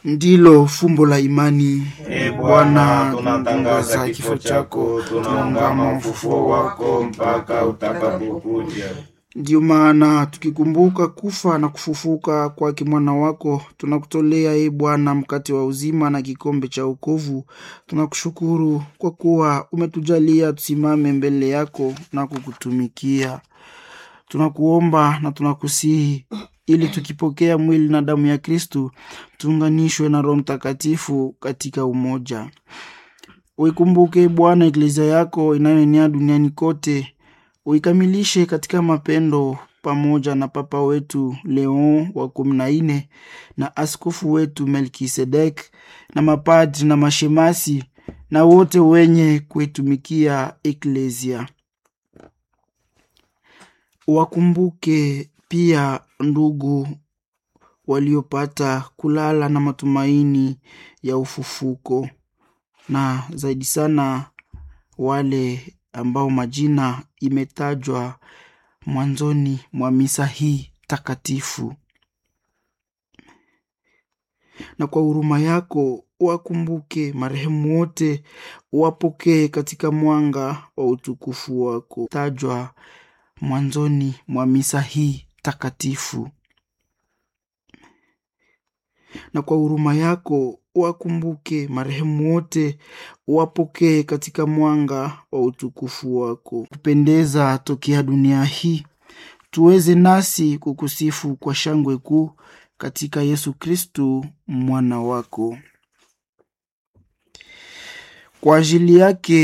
ndilo fumbo la imani. E Bwana, tunatangaza kifo chako, tunaungama ufufuo wako mpaka utakapokuja. Ndiyo maana tukikumbuka kufa na kufufuka kwake mwana wako, tunakutolea e Bwana mkate wa uzima na kikombe cha wokovu. Tunakushukuru kwa kuwa umetujalia tusimame mbele yako na kukutumikia. Tunakuomba na tunakusihi ili tukipokea mwili na damu ya Kristu tuunganishwe na Roho Mtakatifu katika umoja. Uikumbuke Bwana eklezia yako inayoenea duniani kote, uikamilishe katika mapendo, pamoja na Papa wetu Leon wa kumi na nne na askofu wetu Melkisedek na mapadri na mashemasi na wote wenye kuitumikia eklezia. Wakumbuke pia ndugu waliopata kulala na matumaini ya ufufuko, na zaidi sana wale ambao majina imetajwa mwanzoni mwa misa hii takatifu. Na kwa huruma yako wakumbuke marehemu wote, wapokee katika mwanga wa utukufu wako tajwa mwanzoni mwa misa hii takatifu. Na kwa huruma yako wakumbuke marehemu wote, wapokee katika mwanga wa utukufu wako. Kupendeza tokea dunia hii, tuweze nasi kukusifu kwa shangwe kuu katika Yesu Kristu mwana wako. Kwa ajili yake